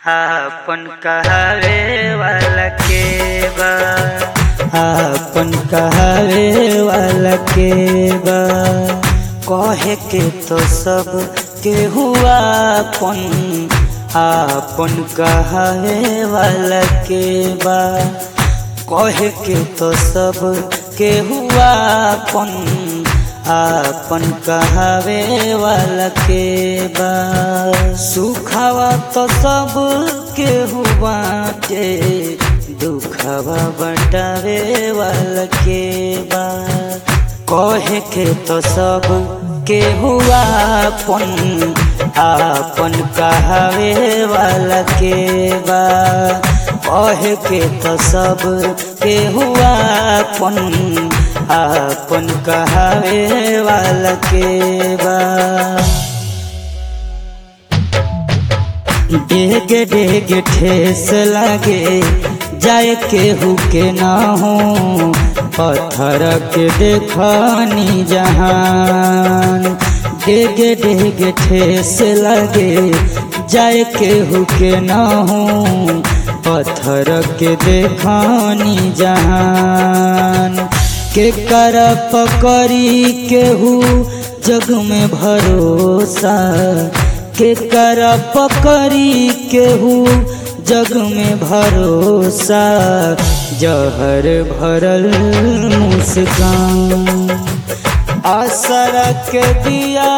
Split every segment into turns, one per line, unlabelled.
आपन कहावे वाला के बा आपन कहावे वाला के बा कहे के तो सब के हुआ अपन आपन कहावे वाला के बा कहे के तो सब के हुआ अपन आपन कहावे वाला के बा सुखावा तो सब के हुआ के दुखावा बटावे वाला के बा कहे के तो सब के हुआ अपन आपन कहावे वाला के बा कहे के तो सब के हुआ अपन आपन कहावे वाला के बा डेग डेग ठेस लागे जाए केहू के ना हो पत्थर के देखनी जहान डेग डेग ठेस लागे जाए केहू के ना हो पत्थर के देखनी जहान के कर पकड़ी केहू जग में भरोसा के कर पकड़ी केहू जग में भरोसा जहर भरल मुस्कान असर के दिया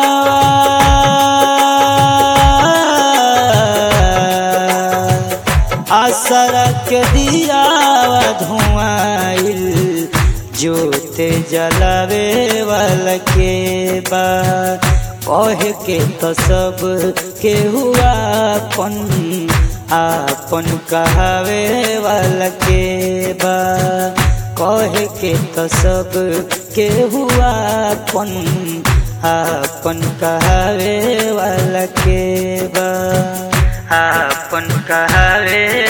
असर के दिया धुआइल जोते जलावे वाला के बा कहे के तो सब के हुआ अपन आपन कहावे वाला के बा कहे के तो सब के हुआ अपन आपन कहावे वाला के बा आपन कहावे